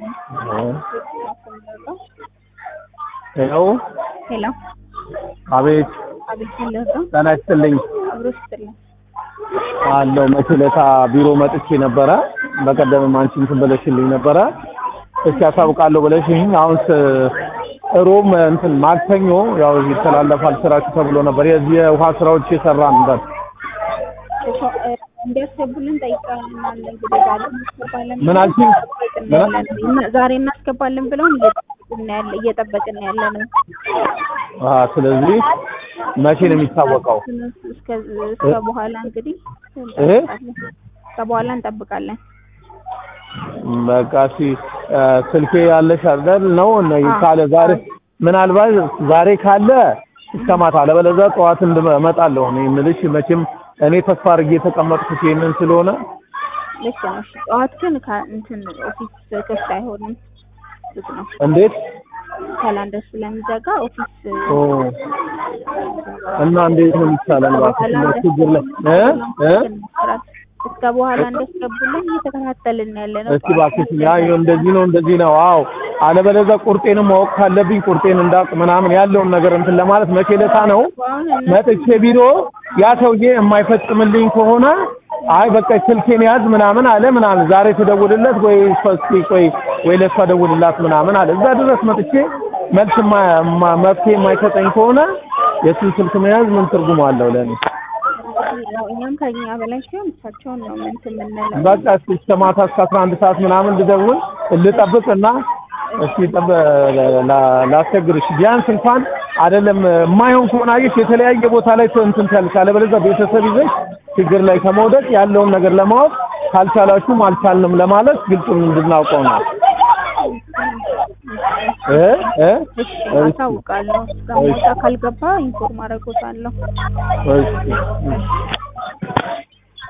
ሄሎ ሄሎ አቤት አቤት ለዛ ጤና ይስጥልኝ አብሮ ስትልኝ አለው መቼ ዕለት ቢሮ መጥቼ ነበረ በቀደምም አንቺ እንትን ብለሽልኝ ነበረ እስኪ አሳውቃለሁ ብለሽኝ አሁን ሮም እንትን ማክሰኞ ያው ይተላለፋል ስራችሁ ተብሎ ነበር የዚህ የውሃ ስራዎች የሰራን ነበር እንዲያስገቡልን ጠይቀናል። እንግዲህ ዛሬ እናስገባለን ምን አልሽኝ? እና- ዛሬ እናስገባለን ብለውን እየጠበቅን ያለ እየጠበቅን ያለ ነው። አሀ ስለዚህ መቼ ነው የሚታወቀው እስከ እስከ በኋላ እንግዲህ እ? እስከ በኋላ እንጠብቃለን። በቃ እሺ እ፣ ስልኬ ያለሽ አይደል ነው ነው አዎ። ካለ ዛሬ ምናልባት ዛሬ ካለ እስከ ማታ አለበለዚያ ጠዋት እንድመጣለሁ እኔ የምልሽ መቼም እኔ ተስፋ አድርጌ የተቀመጥኩት ይሄንን ስለሆነ ልክ ነው። እሺ፣ ጠዋት ግን ከ- እንትን ኦፊስ ክፍት አይሆንም፣ ዝግ ነው። እንዴት ካላንደር ስለሚዘጋ ኦፊስ ኦ እና እንዴት ነው የሚቻለን እባክሽ እንደው ችግር ላይ እ እ እስከ በኋላ እንደስገቡልን እየተከታተልን ያለ ነው። እስኪ እባክሽ ያ እንደዚህ ነው እንደዚህ ነው አዎ አለበለዚያ ቁርጤንም ማወቅ ካለብኝ ቁርጤን እንዳውቅ ምናምን ያለውን ነገር እንትን ለማለት መቼ ዕለታ ነው አሁን እነሱ መጥቼ ቢሮ ያ ሰውዬ የማይፈጽምልኝ ከሆነ አይ በቃ ስልኬን ያዝ ምናምን አለ ምናምን ዛሬ ትደውልለት ወይ እስኪ ቆይ ወይ ለእሷ ደውልላት ምናምን አለ እዛ ድረስ መጥቼ መልስ ማ- ማ- መፍትሄ የማይሰጠኝ ከሆነ የእሱን ስልክ መያዝ ምን ትርጉም አለው ለእኔ ያው እኛም ከኛ በላይ ሲሆን እሳቸውን ነው ምን የምንለው። በቃ እስኪ እስከ ማታ እስከ አስራ አንድ ሰዓት ምናምን ልደውል ልጠብቅና እስኪ ጠብ ላ- ላስቸግርሽ ቢያንስ እንኳን አይደለም የማይሆን ከሆነ አየሽ የተለያየ ቦታ ላይ እንትን ትያለሽ አለበለዚያ ቤተሰብ ይዘሽ ችግር ላይ ከመውደቅ ያለውን ነገር ለማወቅ ካልቻላችሁም አልቻልንም ለማለት ግልጹን እንድናውቀው ነው እ እ እሺ አሳውቃለሁ። እስከ ማታ ካልገባ ኢንፎርም አደርጎታለሁ። እሺ